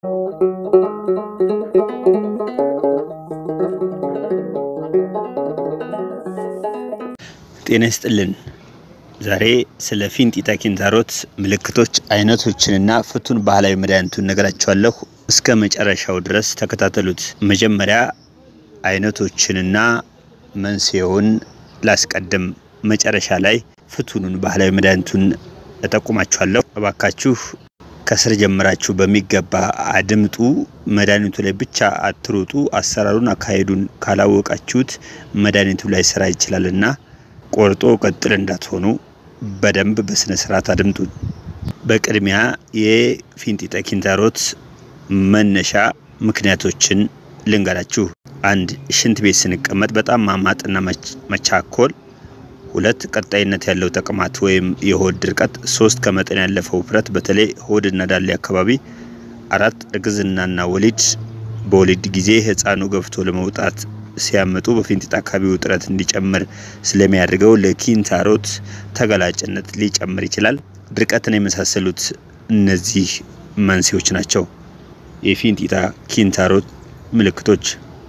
ጤና ይስጥልን። ዛሬ ስለ ፊንጢጣ ኪንታሮት ምልክቶች፣ አይነቶችንና ፍቱን ባህላዊ መድኃኒቱን ነገራችኋለሁ። እስከ መጨረሻው ድረስ ተከታተሉት። መጀመሪያ አይነቶችንና መንስኤውን ላስቀድም። መጨረሻ ላይ ፍቱኑን ባህላዊ መድኃኒቱን እጠቁማችኋለሁ። እባካችሁ ከስር ጀምራችሁ በሚገባ አድምጡ። መድኃኒቱ ላይ ብቻ አትሩጡ። አሰራሩን፣ አካሄዱን ካላወቃችሁት መድኃኒቱ ላይ ስራ ይችላልና ቆርጦ ቀጥል እንዳትሆኑ በደንብ በስነ ስርዓት አድምጡ። በቅድሚያ የፊንጢጣ ኪንታሮት መነሻ ምክንያቶችን ልንገራችሁ። አንድ ሽንት ቤት ስንቀመጥ በጣም ማማጥና መቻኮል። ሁለት ቀጣይነት ያለው ተቅማጥ ወይም የሆድ ድርቀት። ሶስት ከመጠን ያለፈው ውፍረት በተለይ ሆድና ዳሌ አካባቢ። አራት እርግዝናና ወሊድ። በወሊድ ጊዜ ህፃኑ ገፍቶ ለመውጣት ሲያመጡ በፊንጢጣ አካባቢ ውጥረት እንዲጨምር ስለሚያደርገው ለኪንታሮት ተጋላጭነት ሊጨምር ይችላል። ድርቀትን የመሳሰሉት እነዚህ መንስኤዎች ናቸው። የፊንጢጣ ኪንታሮት ምልክቶች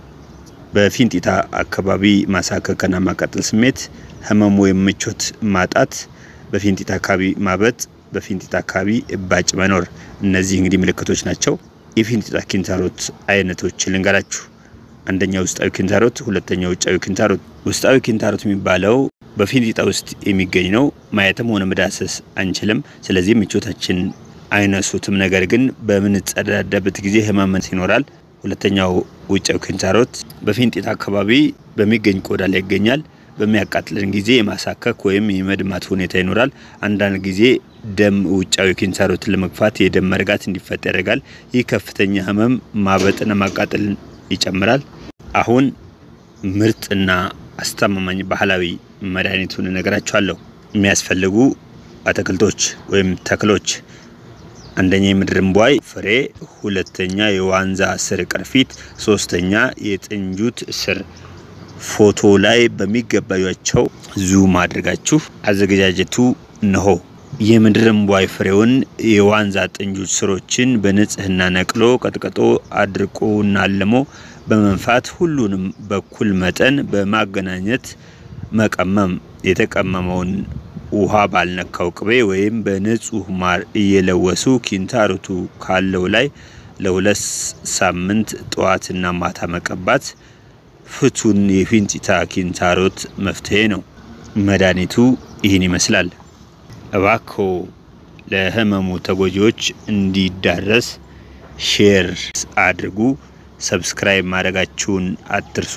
በፊንጢጣ አካባቢ ማሳከክና ማቃጠል ስሜት፣ ህመም ወይም ምቾት ማጣት፣ በፊንጢጣ አካባቢ ማበጥ፣ በፊንጢጣ አካባቢ እባጭ መኖር። እነዚህ እንግዲህ ምልክቶች ናቸው። የፊንጢጣ ኪንታሮት አይነቶች ልንገራችሁ። አንደኛ ውስጣዊ ኪንታሮት፣ ሁለተኛ ውጫዊ ኪንታሮት። ውስጣዊ ኪንታሮት የሚባለው በፊንጢጣ ውስጥ የሚገኝ ነው። ማየትም ሆነ መዳሰስ አንችልም። ስለዚህ ምቾታችን አይነሱትም። ነገር ግን በምንጸዳዳበት ጊዜ ህመም ይኖራል። ሁለተኛው ውጫዊ ኪንታሮት በፊንጢጣ አካባቢ በሚገኝ ቆዳ ላይ ይገኛል። በሚያቃጥለን ጊዜ የማሳከክ ወይም የመድማት ሁኔታ ይኖራል። አንዳንድ ጊዜ ደም ውጫዊ ኪንታሮትን ለመግፋት የደም መርጋት እንዲፈጠር ያደርጋል። ይህ ከፍተኛ ህመም፣ ማበጥና ማቃጠልን ይጨምራል። አሁን ምርጥና አስተማማኝ ባህላዊ መድኃኒቱን እነግራችኋለሁ። የሚያስፈልጉ አትክልቶች ወይም ተክሎች አንደኛ የምድር እምቧይ ፍሬ፣ ሁለተኛ የዋንዛ ስር ቅርፊት፣ ሶስተኛ የጥንጁት ስር። ፎቶ ላይ በሚገባያቸው ዙም አድርጋችሁ አዘገጃጀቱ ነሆ። የምድር እምቧይ ፍሬውን የዋንዛ ጥንጁት ስሮችን በንጽህና ነቅሎ ቀጥቅጦ አድርቆና አልሞ በመንፋት ሁሉንም በኩል መጠን በማገናኘት መቀመም። የተቀመመውን ውሃ ባልነካው ቅቤ ወይም በንጹህ ማር እየለወሱ ኪንታሮቱ ካለው ላይ ለሁለት ሳምንት ጠዋትና ማታ መቀባት ፍቱን የፊንጢጣ ኪንታሮት መፍትሄ ነው። መድኃኒቱ ይህን ይመስላል። እባክዎ ለህመሙ ተጎጂዎች እንዲዳረስ ሼር አድርጉ። ሰብስክራይብ ማድረጋችሁን አትርሱ።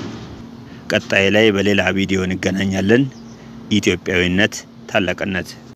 ቀጣይ ላይ በሌላ ቪዲዮ እንገናኛለን። ኢትዮጵያዊነት ታላቅነት